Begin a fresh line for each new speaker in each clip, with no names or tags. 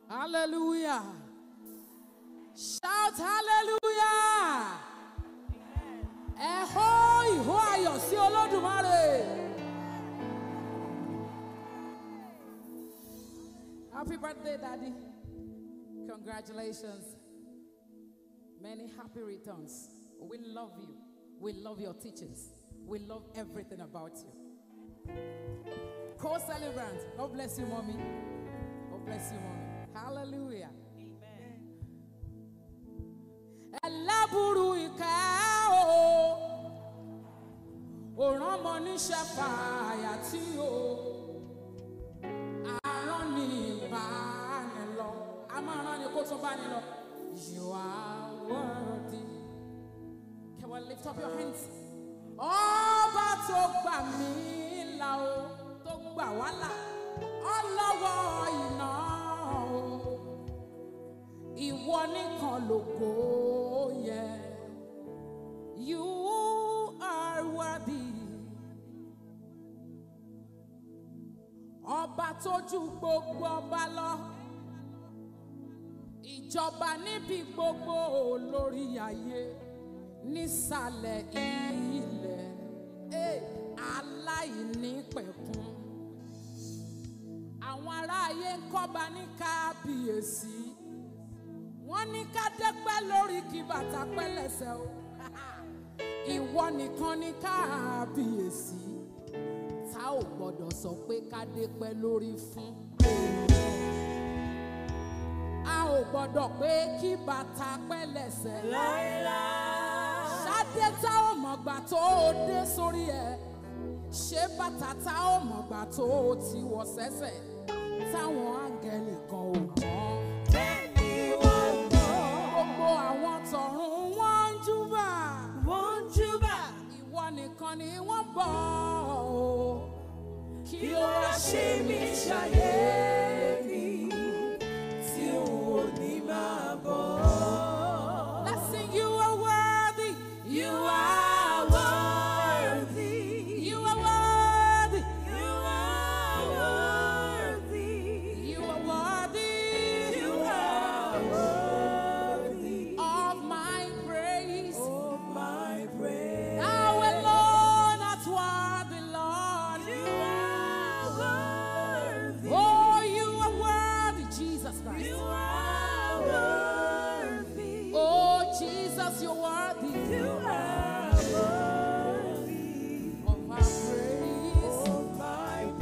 Hallelujah. Shout hallelujah. Ẹ hó ìhó ayọ̀ sí Olódùmarè. Happy birthday, Daddy. Congratulations. Many happy returns. We love you. We love your teachings. We love everything about you. Co celebrant. God bless you, mommy. God bless you, mommy. Hallelujah. ẹlẹ́bùrú ìkẹ́ o òrán mọ níṣẹ́ fàyà tí o àrán ní ìbánilọ a máa rán ni kó tún bá ní lọ you are worthy can we lift up your hands ọba tó gbà mí là o tó gbà wá là ọlọ́wọ́ iná o ìwọ nìkan lógo yẹ you are worthy ọba tó ju gbogbo ọba lọ ìjọba níbi gbogbo lórí ayé nísàlẹ̀ ilẹ̀ eh, aláìnípẹ̀kun àwọn aráayé ń kọ́ba ní kábíyèsí wọ́n ní ká dẹ́pẹ́ lórí kí bàtà pẹ́ lẹ́sẹ̀ o ìwọ nìkan ní kábíyèsí tá ò gbọ́dọ̀ sọ pé ká dẹ́pẹ́ lórí fún a ò gbọ́dọ̀ pé kí bàtà pẹ́ lẹ́sẹ̀ ṣáde tá ò mọ̀gbà tó o dé sórí ẹ̀ ṣé bàtà tá ò mọ̀gbà tó o ti wọ̀ sẹ́sẹ̀ táwọn áńgẹ́lì kan ò mọ̀ gbogbo àwọn tọ̀run wọ́n ń júbà. ìwọ nìkan ni wọ́n bọ̀ ọ́. kí ló wá ṣe mí ṣàyè mi tí n ò ní máa bọ̀. Let's sing you are worthy. You are worthy. You are worthy. You are worthy. You are worthy. You are worthy of my praise. Thou alone art worthy, Lord. Oh, you are worthy, Jesus Christ. Oh, Jesus, you're worthy of our praise.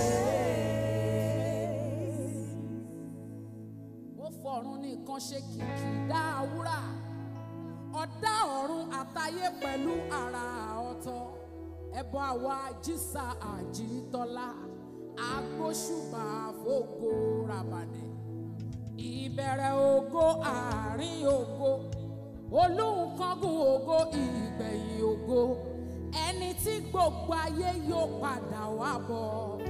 ó fọ̀run nìkan ṣe kìkì dá wúrà ọ̀dá ọ̀run àtayé pẹ̀lú àrà ọ̀tọ̀ ẹbọ àwa jísà àjítọ́lá agbóṣùbà fògo ràbàdẹ̀ ìbẹ̀rẹ̀ ògo àárín ògo olóhùn kángun ògo ìgbẹ̀yìn ògo ẹni tí gbogbo ayé yóò padà wá bọ̀.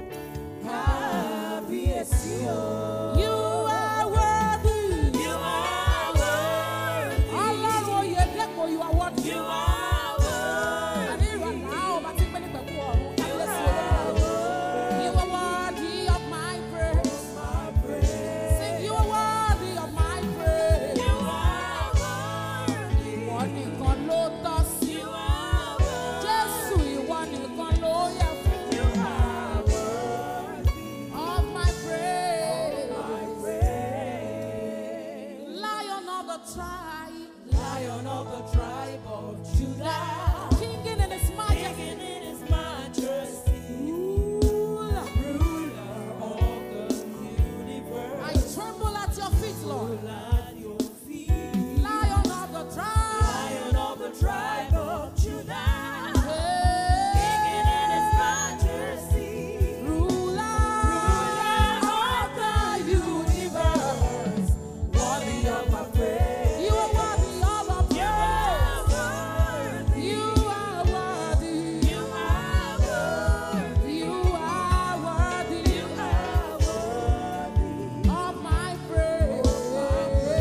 Kábíyèsí o.
You are worthy.
You are worthy.
Ọlọ́run Oyèdépò, you are worthy.
You are worthy.
Àní ìrọ̀lá ọba tí ń gbé ní pẹ̀kú ọ̀run, kábíyèsí olódùmarè. You are worthy of my praise.
My praise.
Sing, you are worthy of my praise.
You are worthy.
Ìwọ nìkan ló tọ́ sí.
You are worthy.
Jésù ìwọ nìkan ló yẹ fún.
You are worthy.
Of my praise.
My praise.
Lion of the tribe.
Lion of the tribe of Judah.
King in his majesty.
King in his majesty.
Ruler.
Ruler of the universe.
I tremble at your feet, Lord.
At your feet.
Lion of the tribe.
Lion of the tribe of Judah. King in his
Hey.
majesty.
Ruler of the universe.
Worthy of my praise.
You are worthy of our
You are
praise.
worthy.
You are worthy.
You are worthy.
You are worthy
You are worthy.
of my praise.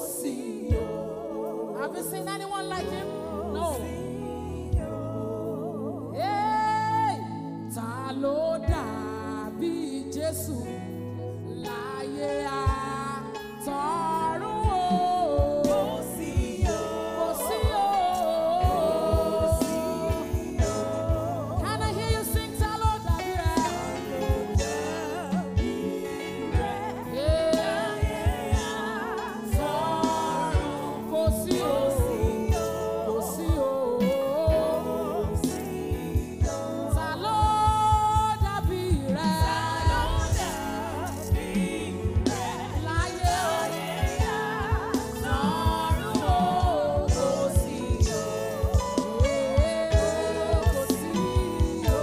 Have you seen anyone like him? No. Hey, ta ló dàbí Jésù láyé àtọ̀run o? Kò sí o. Can I hear you sing ta ló dàbí rẹ̀? Yeah. Sọ̀rọ̀ kò sí o. Kò sí o. Ta ló dàbí rẹ̀? Láyé lọ́run o. Kò sí o. Kò sí o.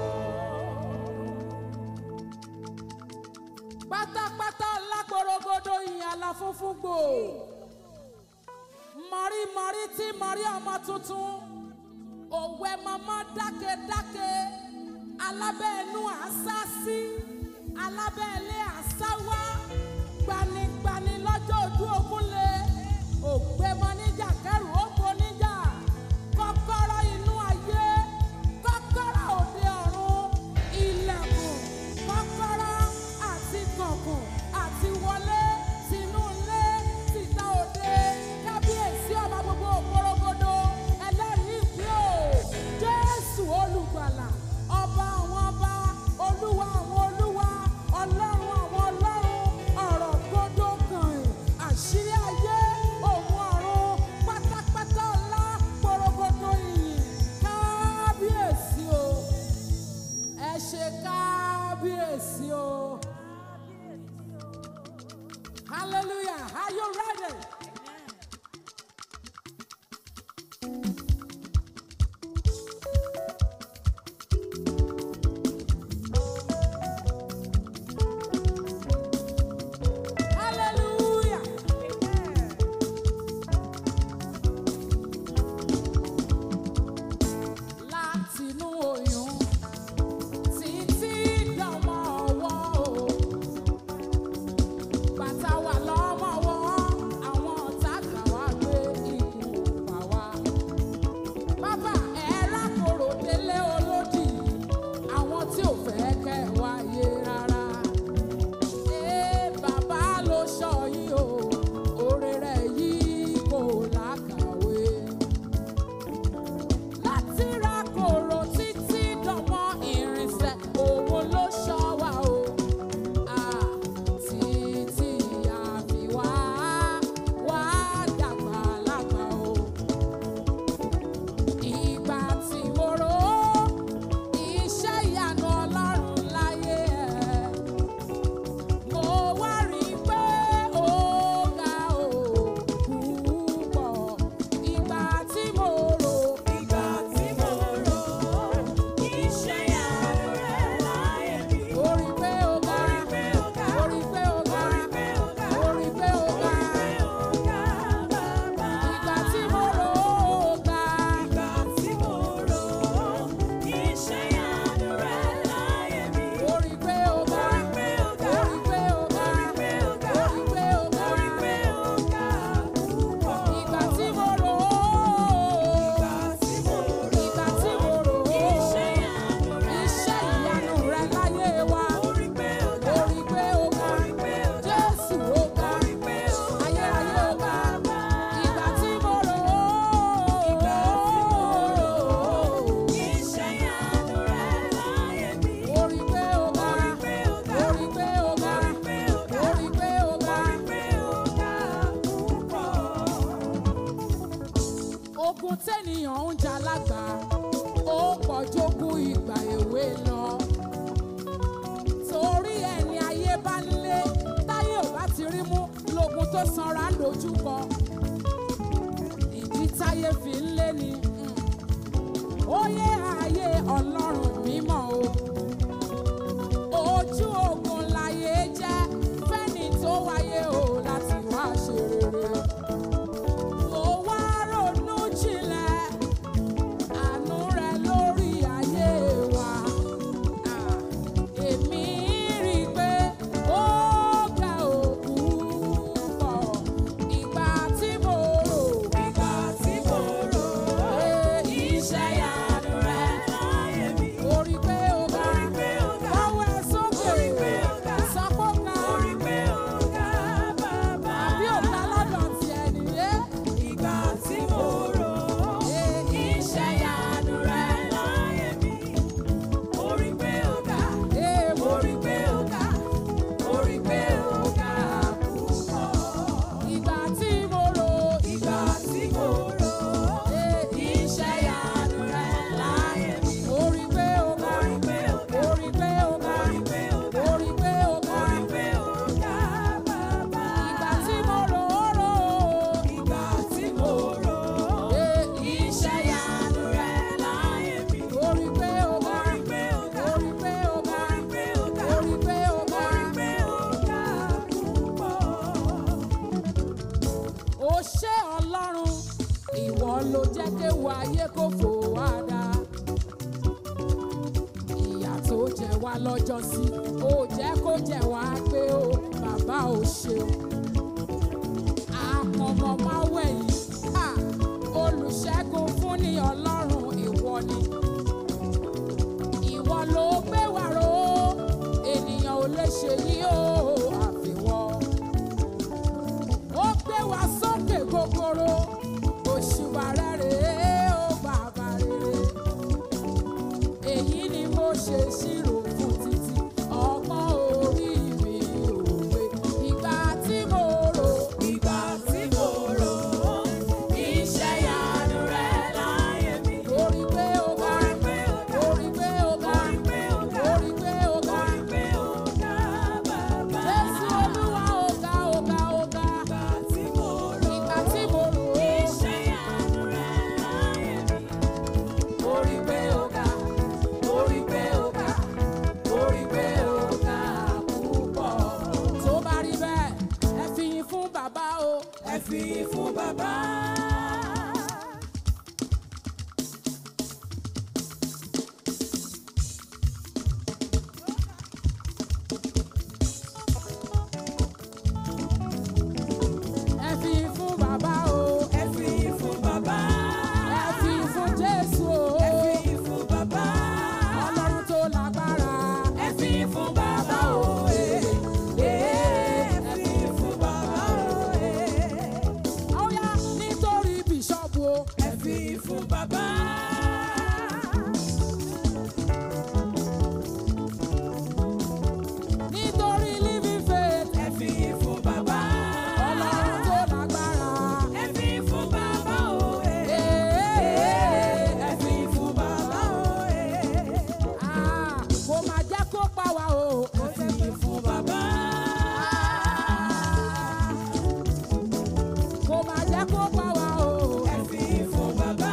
Pátápátá lágbòrògodo ìyìn àlàfúnfún gbò. Mọ̀rí mọ̀rí tí mọ̀rí ọmọ tuntun. Òwe mọ́mọ́ dákedáke. Alábẹ́ẹ̀nú àṣà sí. Alábẹ́ẹ̀lé àṣà wá. Gbanigbani lọ́jọ́ ojú ogun le. Ògbé mọ níjà kẹrù ó bo níjà. Kọ́kọ́rọ́ inú ayé. Kọ́kọ́rọ́ òde ọ̀run. Ilẹ̀kùn. Kọ́kọ́rọ́ àti kànkùn àti wọlé sínú ilé síta òde. Kábíyèsí ọba gbogbo ògbórógbòdo. Ẹlẹ́rìí ìpín o. Jésù olùgbàlà. Ọba àwọn ọba. Olúwa àwọn olúwa. Ọlọ́run àwọn ọlọ́run. Ọ̀rọ̀ gbódò kàn. Àṣírí ayé. Òun ọ̀run. Pátápátá ọlá. Gbórógbòdo ìyìn. Kábíyèsí o. Ẹ ṣe kábíyèsí o. Hallelujah. Are you ready? Hallelujah. Látinú oyún títí dọmọ ọwọ́ o. Bàtà wà lọ́mọ́wọ́, àwọn ọ̀tá kà wá gbé ikú pa wá. Bàbá ẹ rákòrò délé olódì, àwọn tí ò fẹ́ kẹ́ ẹ wáyé rárá. Ee bàbá ló sọ yín o, oore rẹ̀ yìí kò lákàwé. Láti rákòrò títí dọmọ irinṣẹ́, òun ló sọ wá o. Ah, títí a fi wá wá dàgbà lágbà o. Ìgbà tí mo rò ó, iṣẹ́ ìyanu Ọlọ́run láyé ẹ̀. Mo wá rí i pé ó ga o púpọ̀. Ìgbà tí mo rò ó, orí pé ó ga, orí pé ó ga, orí pé ó ga. Ìgbà tí mo rò ó ga. Orí pé ó ga, orí pé ó ga, orí pé ó ga. Ìgbà tí mo rò ó, ìgbà tí mo rò ó, iṣẹ́ ìyanu rẹ láyé wa. Orí pé ó ga, Jésù ó ga, ayérayé ó ga. Ìgbà tí mo rò ó, orí pé ó ga, orí pé ó ga, orí pé ó ga. Ogun tẹ́nìyàn ń jà lágbà, ó pọ̀ jógún ìgbà èwe lọ. Torí ẹni ayé bá ń lé, táyé ò bá ti rí mú, lógun tó sanra ń dojúkọ. Ìdí táyé fi ń lé ni. mm, Óyé ayé Ọlọ́run mímọ́ o. Ojú ogun láyé jẹ́ fẹ́ni tó wáyé o láti wá ṣe rere. Mo wá ronú jinlẹ̀, àánú rẹ lórí ayé wa. Ah, Èmi rí i pé ó ga òkú pọ̀. Ìgbà ó ṣé ọlọ́run ìwọ ló jẹ́ kéwu ayé kó fò wá dá ìyà tó jẹ wá lọ́jọ́ sí ó jẹ́ kó jẹ wá pé ó bàbá ò ṣeun àpọ̀mọ̀ máa wẹ̀yìn à, olùṣègùn fún ní ọlọ́run ìwọ ni ìwọ ló gbé wa ró ènìyàn ò lè ṣe yí o àfiwọ́ ó gbé wa sókè gogoro òṣùwà rẹ̀ rèé ó bàbá rere èyí ni mo ṣe ṣírò fún títí ọgbọ́n orí mi òwe ìgbà tí mo rò
Ìgbà tí mo rò ó, iṣẹ́ ìyanu rẹ̀ láyé mi.
orí pé ó bá
Orí pé ó ga,
orí pé ó bá
orí pé ó ga,
orí pé ó bá
orí pé ó ga bàbá.
jésù olúwa ó ga ó ga ó ga
Ìgbà tí mo rò
ìgbà tí mo rò ó.
iṣẹ́ ìyanu rẹ̀ láyé mi. Orí pé ó ga, orí pé ó ga, orí pé ó ga púpọ̀.
tó bá rí bẹ́ẹ̀ ẹ fi yìn fún bàbá o.
Ẹ fi fún bàbá.
ẹ fi yìn fún bàbá o.
Ẹ fi fún bàbá.
ẹ fi yìn fún jésù o.
Ẹ fi fún bàbá.
ọlọ́run tó lágbára.
Ẹ fi fún bàbá o. eh, eh, Ẹ fi fún bàbá o. eh.
ó yá nítorí bíṣọ́ọ̀bù o.
Ẹ fi fún bàbá.
nítorí living faith.
Ẹ fi fún bàbá.
ọlọ́run tó lágbára.
Ẹ fi fún bàbá o. eh,
Ee,
Ẹ fi fún bàbá o. eh.
ah, kò máa jẹ́ kó pa wá o.
Ẹ fi fún bàbá.
kò máa jẹ́ kó pa wá o.
Ẹ fi fún bàbá.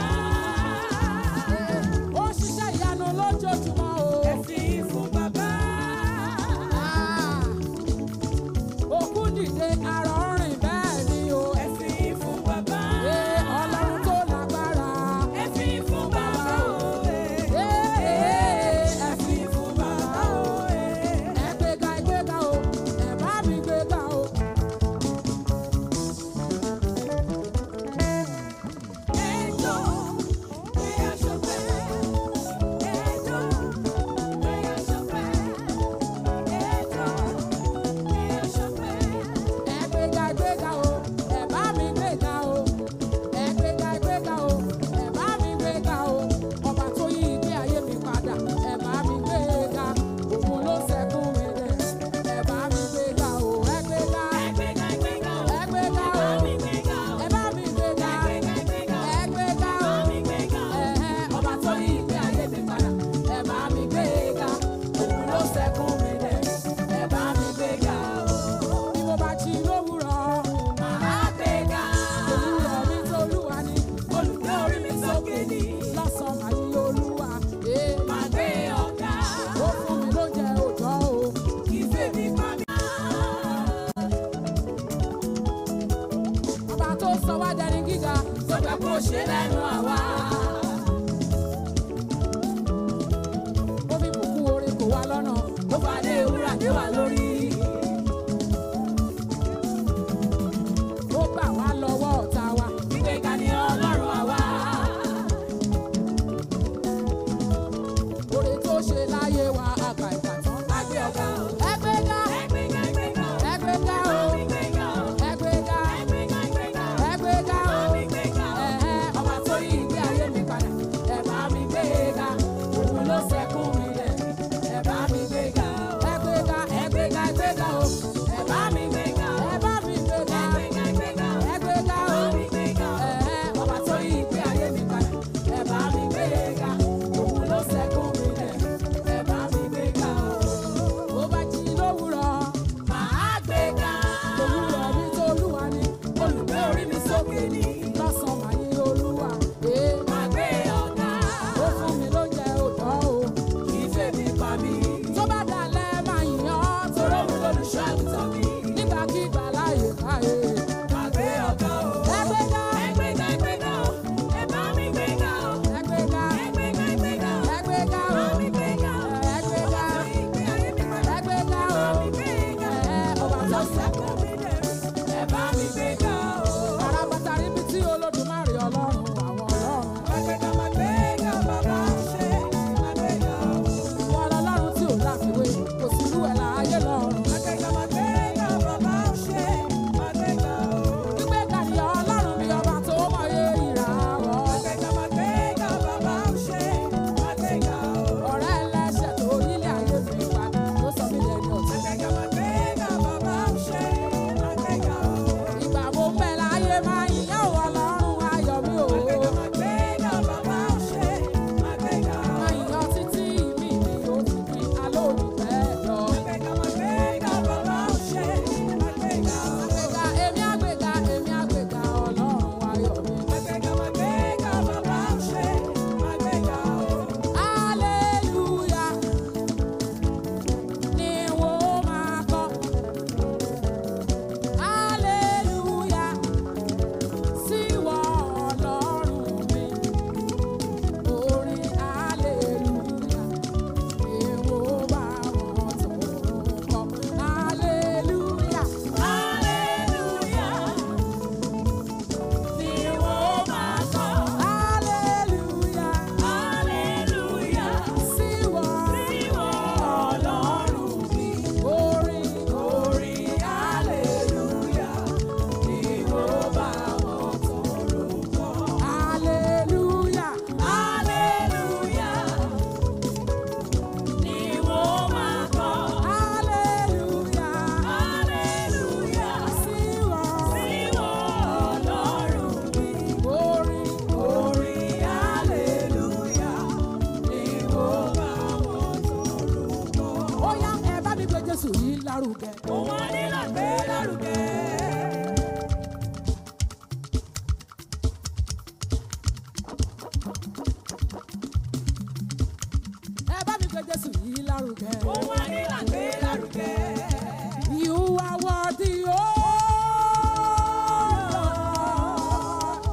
ó ń ṣiṣẹ́ ìyanu lójoojúmọ́ o.
Ẹ fi fún bàbá.
Ah, òkú dìde arọ rìn bẹ́ẹ̀ ni o.
Ẹ fi fún bàbá.
Ee, ọlọ́run tó lágbára.
Ẹ fi fún bàbá o. eh.
Ee,
Ẹ fi fún bàbá o. eh.
ẹ gbéga ẹ gbéga o, ẹ bá mi gbéga o.
Ẹjọ́ ẹ̀yà ṣọpẹ́. Ẹjọ́ ẹ̀yà ṣọpẹ́. Ẹjọ́ ẹ̀yà ṣọpẹ́.
Ẹ gbéga ẹ gbéga o, ẹ bá mi gbéga o. Ẹ gbéga ẹ gbéga o, ẹ bá mi gbéga o. Ọba tó yí ìgbé ayé mi padà, ẹ bá mi gbéga. Òun ló ṣẹ́gun mi dẹ̀, ẹ bá mi gbéga o. Ẹ gbéga,
Ẹgbẹ́ga ẹgbẹ́ga o.
ẹ gbéga o.
Àmì gbẹ́ga o.
Ẹ bá mi gbéga,
Ẹgbẹ́ga ẹgbẹ́ga o.
ẹ gbéga o.
Àmì gbẹ́ga o.
Ẹ̀hẹ́n, ọba tó yí ìgbé ayé mi padà, ẹ bá mi gbéga. Òun ló ṣẹ́gun mi dẹ̀, ẹ bá mi gbéga o. Bí mo bá jí lówùrọ̀,
Màá gbẹ́ga.
òwúrọ̀ mi tolúwa ni.
Olùgbé orí mi sókè ni.
Lọ́sàn-án máa yí olúwa. Ee,
Màá gbé ọ̀gá.
ó fún mi lóúnjẹ òòjọ́ o.
Ìfẹ́ mi pa mí.
Ọba tó sọ wá dẹni gíga.
Sọ́jà kò ṣe lẹ́nu àwa.
Ó fi bùkún orin kò wá lọ́nà.
Ó fàdé ewúrà dé wa lórí.
Ó gbà wá lọ́wọ́ ọ̀tá wa.
Ìgbéga ni Ọlọ́run àwa.
Oore tó ṣe láyé wa àgbà ìbàdàn.
Màá gbé ọ̀gá o.
Ẹgbẹ́ga,
Ẹgbẹ́ga ẹgbẹ́ga o.
ẹgbẹ́ga o.
Àmì gbẹ́ga o.
Ẹgbẹ́ga,
Ẹgbẹ́ga ẹgbẹ́ga o.
ẹgbẹ́ga o.
Àmì gbẹ́ga o.
Ẹ̀hẹ́n, ọba tó yí ìgbé lárugẹ.
òun á nílò gbé lárugẹ.
ẹ bá mi gbé jésù yìí lárugẹ.
òun á nílò gbé lárugẹ.
You are worthy, oh Lord.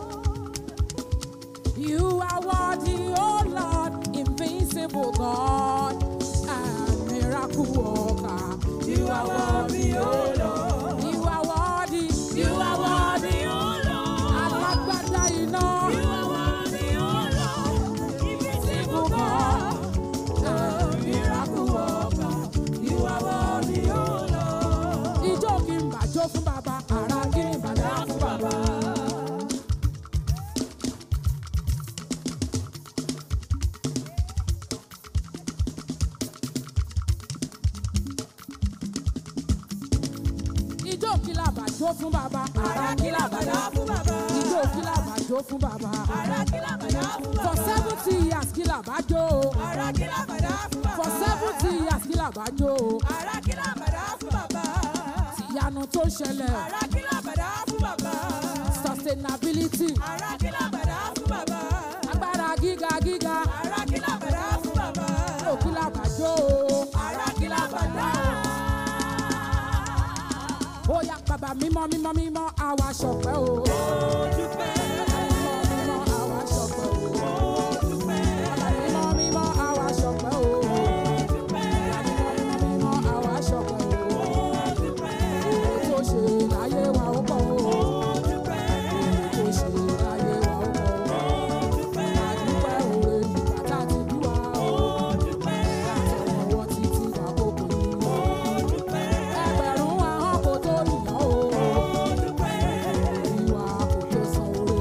You are worthy, oh Lord, invincible God and miracle worker.
You are worthy, oh Lord.
You are worthy,
You are worthy, oh Lord.
alágbádá iná
You are worthy, oh Lord. Invisible God.
and miracle worker.
You are worthy, oh Lord.
Ijó kí n bàjọ́ fún bàbá, ara kí n bàjá fún bàbá. Ijó kí la bàjọ́ fún bàbá,
Ara kí la bàdá fún bàbá.
Ijó kí la bàjọ́ fún bàbá.
Ara kí la bàdá fún
For
bàbá.
seventy years kí la bàjọ́ o.
Ara kí la bàdá fún bàbá.
For seventy years kí la bàjọ́ o.
Ara kí la bàdá fún bàbá.
Ìyanu tó ṣẹlẹ̀.
Ara kí la bàdá fún bàbá.
Sustainability.
Ara kí la bàdá fún bàbá.
Agbára gíga gíga.
Ara kí la bàdá fún bàbá.
Ijó kí la bàjọ́ o.
Ara kí la bàdá.
Ó yá bàbá mímọ́ mímọ́ mímọ́ àwa ṣọpẹ́ o.
Ó dúpẹ́.
Mímọ́ mímọ́ àwa ṣọpẹ́ o.
Ó dúpẹ́.
Mímọ́ mímọ́ àwa ṣọpẹ́ o.
Ó dúpẹ́.
Mímọ́ mímọ́ àwa ṣọpẹ́ o.
Ó dúpẹ́.
Ohun tó ṣe láyé wa ó pọ̀ o.
Ó dúpẹ́.
Ohun tó ṣe láyé wa ó pọ̀ o.
Ó dúpẹ́.
Àdúpẹ́ òwe nígbà tá a ti bí wa o.
Ó dúpẹ́.
Ọwọ́ títí àkókò yìí.
Ó dúpẹ́.
Ẹgbẹ̀rún ahọ́n kò tó yàn o.
Ó dúpẹ́.
Ìwà kò tó san oore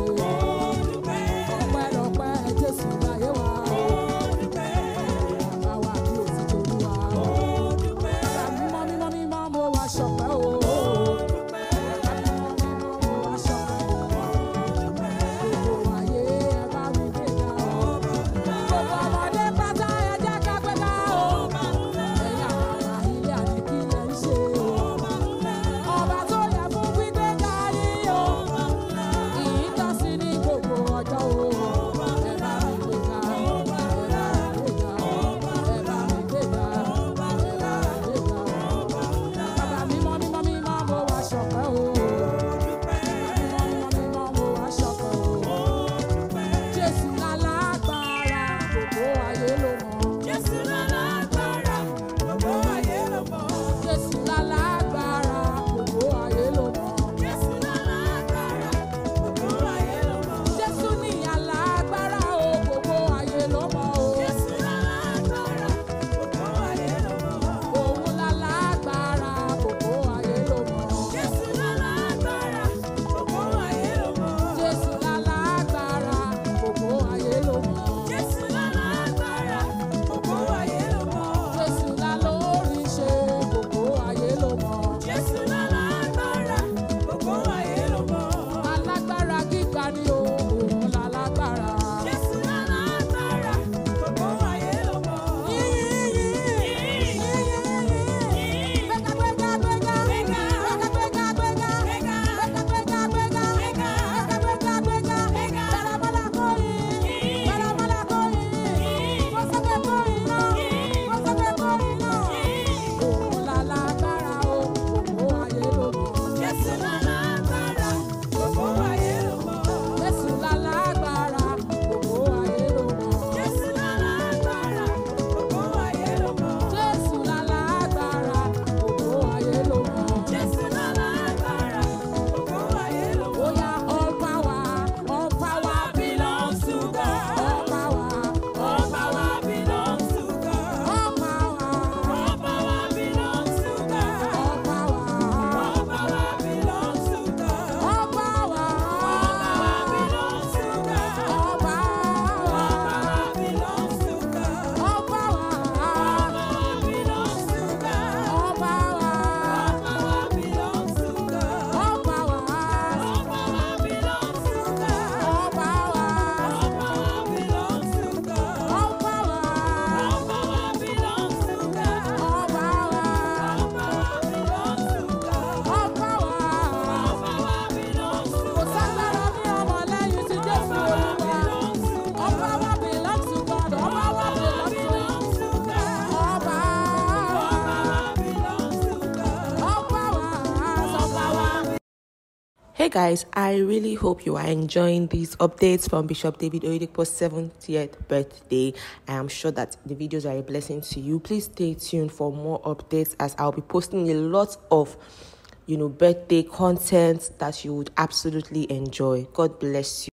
guys, I really hope you are enjoying these updates from Bishop David Oyedepo's 70th birthday. I am sure that the videos are a blessing to you. Please stay tuned for more updates as I'll be posting a lot of you know birthday content that you would absolutely enjoy. God bless you.